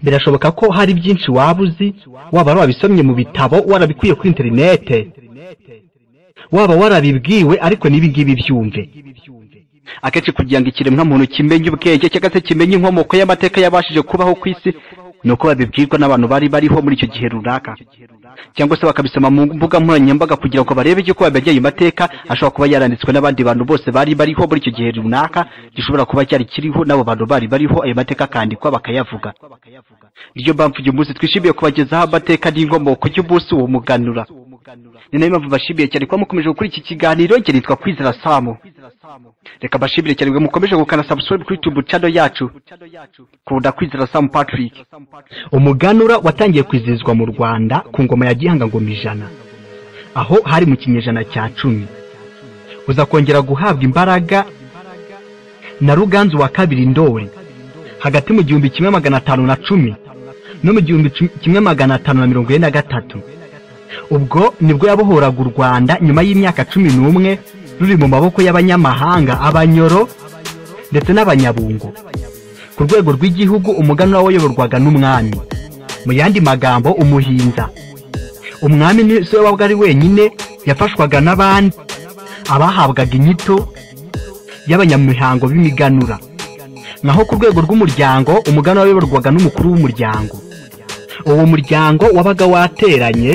birashoboka ko hari byinshi waba uzi waba wabisomye mu bitabo warabikuye kuri interinete waba warabibwiwe ariko n'ibingibi byumve akenshi kugira ngo ikiremwamuntu kimenye ubwenge cyangwa se kimenye inkomoko y'amateka yabashije kubaho ku isi ni uko babibwirwa n'abantu bari bariho muri icyo gihe runaka cyangwa se bakabisoma mu mbuga nkoranyambaga kugira ngo barebe yuko bamenye ayo mateka ashobora kuba yaranditswe n'abandi bantu bose bari bariho muri icyo gihe runaka gishobora kuba cyari kiriho n'abo bantu bari bariho ayo mateka akandikwa bakayavuga niyo mpamvu uyu munsi twishimiye kubagezaho amateka n'inkomoko y'umunsi uwo muganura ni nayo mpamvu bashimiye cyane kuba mukomeje gukora iki kiganiro njye nitwa kwizera samu reka mbashimire cyane mukomeje gukana sabusibe kuri tubu cano yacu kunda kwizera samu patrick umuganura watangiye kwizihizwa mu rwanda ku ngoma ya gihanga ngoma ijana aho hari mu kinyejana cya cumi uza kongera guhabwa imbaraga na ruganzu wa kabiri ndori hagati mu gihumbi kimwe magana atanu na cumi no mu gihumbi kimwe magana atanu na mirongo ine na gatatu ubwo nibwo yabohoraga u rwanda nyuma y'imyaka cumi n'umwe ruri mu maboko y'abanyamahanga abanyoro ndetse n'abanyabungo ku rwego rw'igihugu umuganura wayoborwaga n'umwami mu yandi magambo umuhinza umwami nizo wabaga ari wenyine yafashwaga n'abandi abahabwaga inyito y'abanyamihango b'imiganura naho ku rwego rw'umuryango umuganura wayoborwaga n'umukuru w'umuryango uwo muryango wabaga wateranye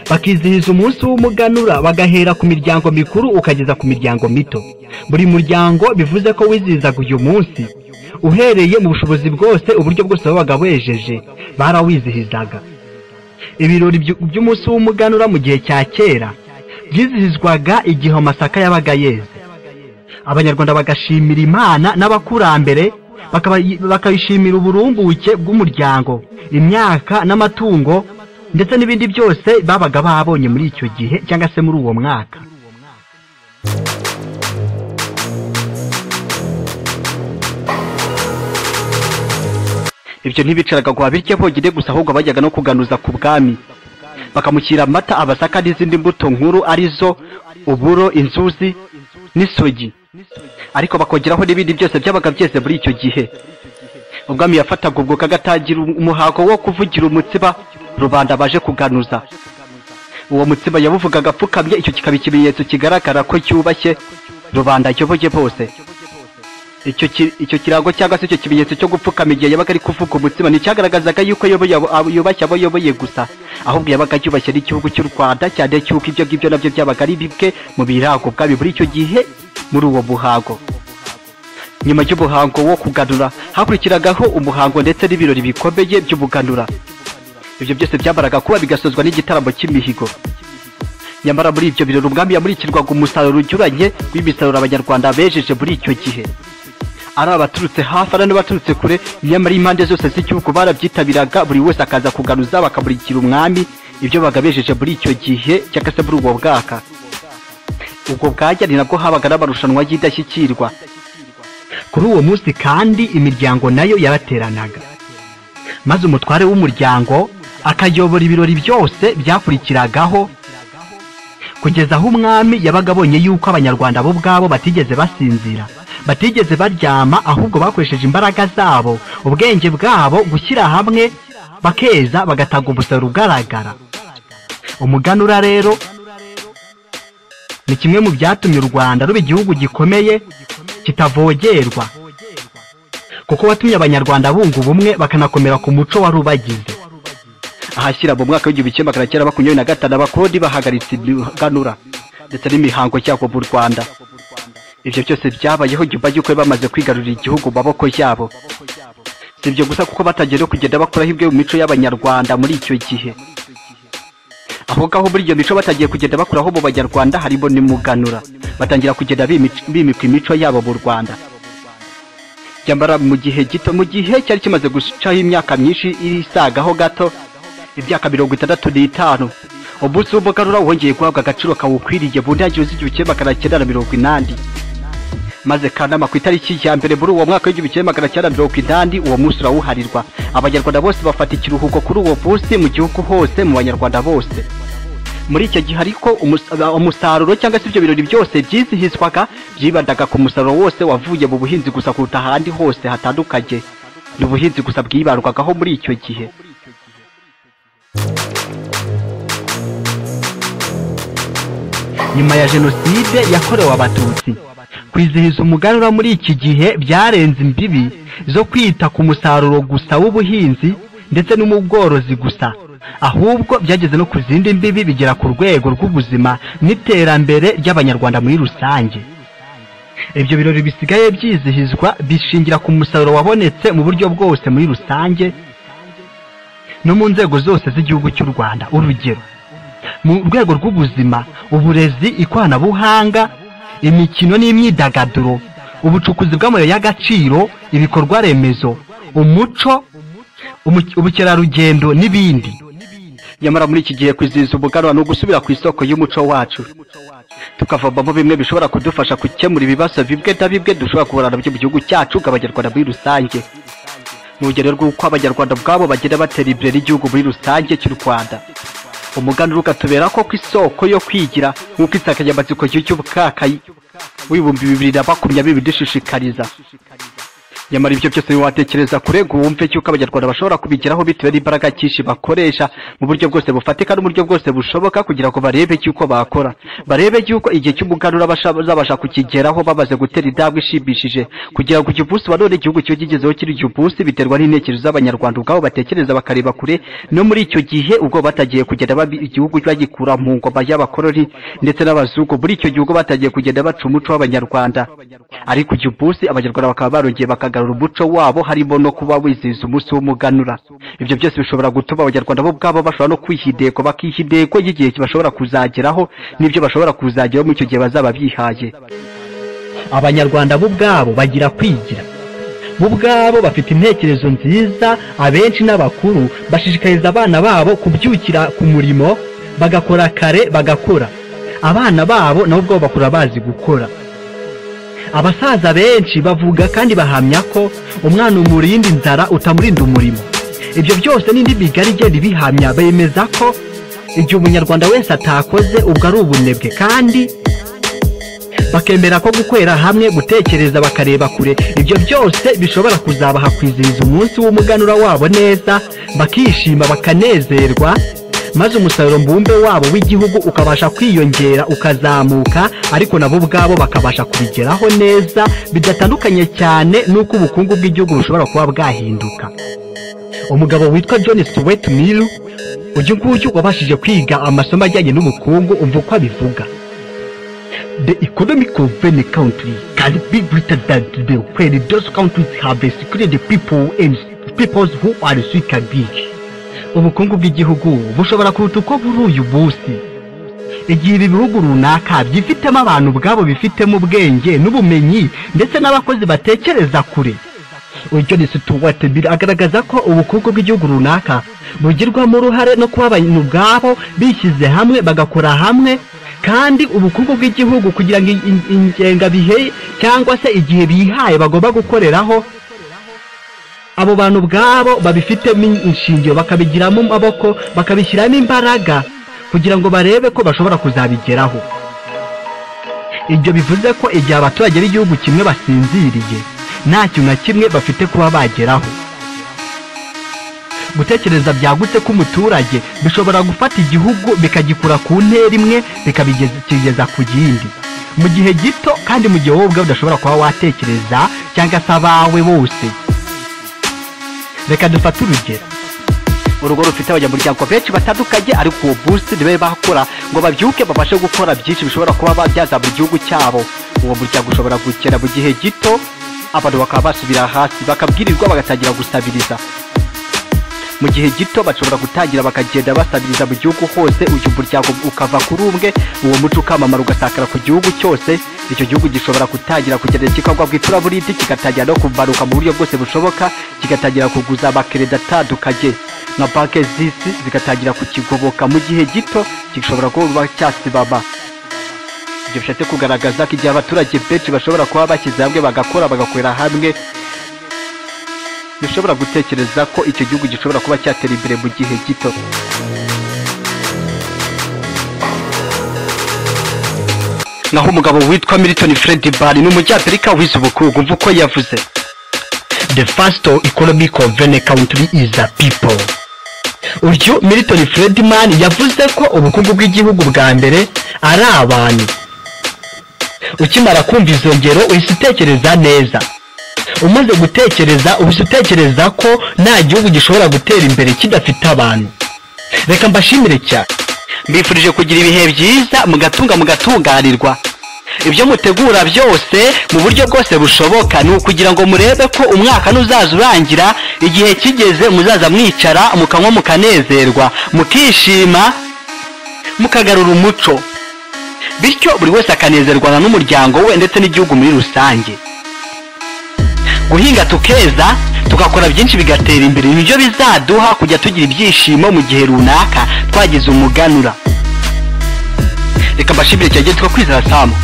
bakizihiza umunsi w'umuganura bagahera ku miryango mikuru ukageza ku miryango mito buri muryango bivuze ko wizihizaga uyu munsi uhereye mu bushobozi bwose uburyo bwose babaga bejeje barawizihizaga ibirori by'umunsi w'umuganura mu gihe cya kera byizihizwaga igihe amasaka yabaga yeze abanyarwanda bagashimira imana n'abakurambere bakabishimira uburumbuke bw'umuryango imyaka n'amatungo ndetse n'ibindi byose babaga babonye muri icyo gihe cyangwa se muri uwo mwaka ibyo ntibicaraga ngo babirye bonyine gusa ahubwo bajyaga no kuganuza ku bwami bakamushyira amata abasaka n'izindi mbuto nkuru arizo uburo inzuzi n'isogi ariko bakongeraho n'ibindi byose byabaga byeze muri icyo gihe ubwami yafataga ubwo kagatangira umuhango wo kuvugira umutsiba rubanda baje kuganuza uwo mutsima yabuvugaga apfukamye icyo kikaba ikimenyetso kigaragara ko cyubashye rubanda ayoboye bose icyo kirango cyangwa se icyo kimenyetso cyo gupfukama igihe yabaga ari kuvuga umutsima nicyagaragazaga yuko yubashye abo ayoboye gusa ahubwo yabaga yubashye n'igihugu cy'u rwanda cyane cy'uko ibyo ngibyo nabyo byabaga ari bimwe mu birango bwami muri icyo gihe muri uwo muhango nyuma y'umuhango wo kuganura hakurikiragaho umuhango ndetse n'ibirori bikomeye by'umuganura ibyo byose byamaraga kuba bigasozwa n'igitaramo cy'imihigo nyamara muri ibyo birori umwami yamurikirwaga umusaruro unyuranye w'imisaruro abanyarwanda bejeje muri icyo gihe ari abaturutse hafi ari n'abaturutse kure nyamara impande zose z'igihugu barabyitabiraga buri wese akaza kuganuza bakamurikira umwami ibyo bagabejeje muri icyo gihe cyangwa se muri ubwo bwaka ubwo bwajya ni nabwo habaga n'amarushanwa y'indashyikirwa kuri uwo munsi kandi imiryango nayo yarateranaga maze umutware w'umuryango akayobora ibirori byose byakurikiragaho kugeza aho umwami yabaga abonye yuko abanyarwanda bo ubwabo batigeze basinzira batigeze baryama ahubwo bakoresheje imbaraga zabo ubwenge bwabo gushyira hamwe bakeza bagatanga umusaruro ugaragara umuganura rero ni kimwe mu byatumye u rwanda ruba igihugu gikomeye kitavogerwa kuko watumye abanyarwanda bunga ubumwe bakanakomera ku muco wari ubagize ahashyira mu mwaka w'igihumbi kimwe magana cyenda makumyabiri na gatanu abakoroni bahagaritse imiganura ndetse n'imihango cyabo mu rwanda ibyo byose byabayeho nyuma y'uko bamaze kwigarurira igihugu mu maboko yabo si ibyo gusa kuko batangiye no kugenda bakoraho ibyo mu mico y'abanyarwanda muri icyo gihe aho ngaho muri iyo mico batangiye kugenda bakoraho mu banyarwanda harimo n'imuganura batangira kugenda bimika imico yabo mu rwanda nyamara mu gihe gito mu gihe cyari kimaze gucaho imyaka myinshi isagaho gato imyaka mirongo itandatu n'itanu umunsi w'umuganura wongeye guhabwa agaciro kawukwiriye mu ntangiriro z'igihe kimwe magana cyenda na mirongo inani maze kanama ku itariki ya mbere muri uwo mwaka w'igihumbi kimwe magana cyenda mirongo inani uwo munsi urawuharirwa abanyarwanda bose bafata ikiruhuko kuri uwo munsi mu gihugu hose mu banyarwanda bose muri icyo gihe ariko umus- aba- umusaruro cyangwa se ibyo birori byose byizihizwaga byibandaga ku musaruro wose wavuye mu buhinzi gusa kuruta ahandi hose hatandukanye ni ubuhinzi gusa bwibandwagaho muri icyo gihe nyuma ya jenoside yakorewe abatutsi kwizihiza umuganura muri iki gihe byarenze imbibi zo kwita ku musaruro gusa w'ubuhinzi ndetse n'umubworozi gusa ahubwo byageze no ku zindi mbibi bigera ku rwego rw'ubuzima n'iterambere ry'abanyarwanda muri rusange ibyo birori bisigaye byizihizwa bishingira ku musaruro wabonetse mu buryo bwose muri rusange no mu nzego zose z'igihugu cy'u rwanda urugero mu rwego rw'ubuzima uburezi ikoranabuhanga imikino n'imyidagaduro ubucukuzi bw'amabuye y'agaciro ibikorwa remezo umuco umu- ubukerarugendo n'ibindi nyamara muri iki gihe kwizihiza umuganura ni ugusubira ku isoko y'umuco wacu tukavomamo bimwe bishobora kudufasha gukemura ibibazo bimwe na bimwe dushobora guhura nabyo mu gihugu cyacu bw'abanyarwanda muri rusange ni urugero rw'uko abanyarwanda ubwabo bagenda batera imbere n'igihugu muri rusange cy'u rwanda umuganura ugatubera ko ku isoko yo kwigira nk'uko insanganyamatsiko y'ubwaka w'ibihumbi bibiri na makumyabiri idushishikariza nyamara ibyo byose watekereza kure ngo wumve yuko abanyarwanda bashobora kubigeraho bitewe n'imbaraga nyinshi bakoresha mu buryo bwose bufatika n'uburyo bwose bushoboka kugira ngo barebe yuko bakora barebe yuko igihe cy'umuganura basha- bazabasha kukigeraho bamaze gutera intambwe ishimishije kugira ngo uyu munsi wa none igihugu cyo kigezeho kiri uyu munsi biterwa n'intekerezo z'abanyarwanda ubwabo batekereza bakareba kure no muri icyo gihe ubwo batagiye kugenda babi- igihugu bagikura mu ngoma y'abakoroni ndetse n'abazungu muri icyo gihugu batagiye kugenda baca umuco w'abanyarwanda ariko uyu munsi abanyarwanda bakaba barongeye bakagarura umuco wabo harimo no kuba wizihiza umunsi w'umuganura ibyo byose bishobora gutuma abanyarwanda bo ubwabo bashobora no kwiha intego bakiha intego y'igihe bashobora kuzageraho n'ibyo bashobora kuzageraho muri icyo gihe bazaba bihaye abanyarwanda bo ubwabo bagira kwigira bo ubwabo bafite intekerezo nziza abenshi n'abakuru bashishikariza abana babo kubyukira ku murimo bagakora kare bagakora abana babo nabo ubwabo bakura bazi gukora abasaza benshi bavuga kandi bahamya ko umwana umurinda inzara utamurinda umurimo ibyo byose n'indi migari igenda ibihamya bemeza ko igihe umunyarwanda wese atakoze ubwo ari ubunebwe kandi bakemera ko gukorera hamwe gutekereza bakareba kure ibyo byose bishobora kuzabaha kwizihiza umunsi w'umuganura wabo neza bakishima bakanezerwa maze umusaruro mbumbe wabo w'igihugu ukabasha kwiyongera ukazamuka ariko nabo ubwabo bakabasha kubigeraho neza bidatandukanye cyane n'uko ubukungu bw'igihugu bushobora kuba bwahinduka umugabo witwa john stuart mill uyu nguyu wabashije kwiga amasomo ajyanye n'ubukungu umva uko abivuga The economy of any country can be greater than today when those countries have secured the people and peoples who are sick and rich. ubukungu bw'igihugu bushobora kuruta uko buri uyu munsi igihe ibi bihugu runaka byifitemo abantu ubwabo bifitemo ubwenge n'ubumenyi ndetse n'abakozi batekereza kure John Stuart Mill agaragaza ko ubukungu bw'igihugu runaka bugirwamo uruhare no kuba abantu ubwabo bishyize hamwe bagakora hamwe kandi ubukungu bw'igihugu kugira ngo in- in- ingengabihe cyangwa se igihe bihaye bagomba gukoreraho abo bantu ubwabo babifitemo inshingiro bakabigiramo amaboko bakabishyiramo imbaraga kugira ngo barebe ko bashobora kuzabigeraho ibyo bivuze ko igihe abaturage b'igihugu kimwe basinziriye nta kintu na kimwe bafite kuba bageraho gutekereza byagutse k'umuturage bishobora gufata igihugu bikagikura ku ntera imwe bikabigeza ku yindi mu gihe gito kandi mu gihe wowe ubwawe udashobora kuba watekereza cyangwa se abawe bose reka dufate urugero urugo rufite abanyamuryango benshi batandukanye ariko uwo busi nibe bakora ngo babyuke babashe gukora byinshi bishobora kuba babyaza mu gihugu cyabo uwo muryango ushobora gukena mu gihe gito abantu bakaba basubira hasi bakabwirirwa bagatangira gusabiriza mu gihe gito bashobora gutangira bakagenda basabiriza mu gihugu hose uyu muryango ukava kuri umwe uwo muco ukamamara ugasakara ku gihugu cyose icyo gihugu gishobora gutangira kugenda kikagwa ku icuraburindi kigatangira no kumanuka mu buryo bwose bushoboka kigatangira kuguza amakereda atandukanye nka banki z'isi zigatangira kukigoboka mu gihe gito gishobora kuba cyasibama ibyo bishatse kugaragaza ko igihe abaturage benshi bashobora kuba bashyize hamwe bagakora bagakorera hamwe dushobora gutekereza ko icyo gihugu gishobora kuba cyatera imbere mu gihe gito naho umugabo witwa milton fred bari ni umunyafurika wize ubukungu mvuko yavuze the first economic of any country is the people uyu milton fredman yavuze ko ubukungu bw'igihugu bwa mbere ari abantu ukimara kumva izo ngero uhise utekereza neza umaze gutekereza uhise utekereza ko nta gihugu gishobora gutera imbere kidafite abantu reka mbashimire cyane mbifurije kugira ibihe byiza mugatunga mugatunganirwa ibyo mutegura byose mu buryo bwose bushoboka ni ukugira ngo murebe ko umwaka nuzaza urangira igihe kigeze muzaza mwicara mukanywa mukanezerwa mukishima mukagarura umuco bityo buri wese akanezerwana n'umuryango we ndetse n'igihugu muri rusange guhinga tukeza tugakora byinshi bigatera imbere nibyo bizaduha kujya tugira ibyishimo mu gihe runaka twagize umuganura reka mbashimire cyane twa kwizera samu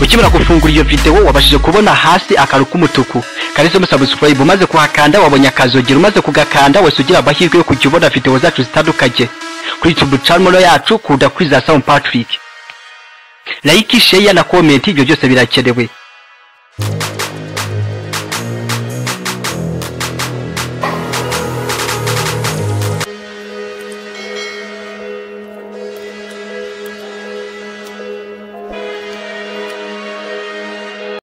ukimara gufungura iyo videwo wabashije kubona hasi akaru k'umutuku kanditsemo subscribe umaze kuhakanda wabonye akazogera umaze kugakanda wese ugira amahirwe yo kujya ubona videwo zacu zitandukanye kuri youtube channel yacu kunda kwizera samu patrick like share na comment ibyo byose birakenewe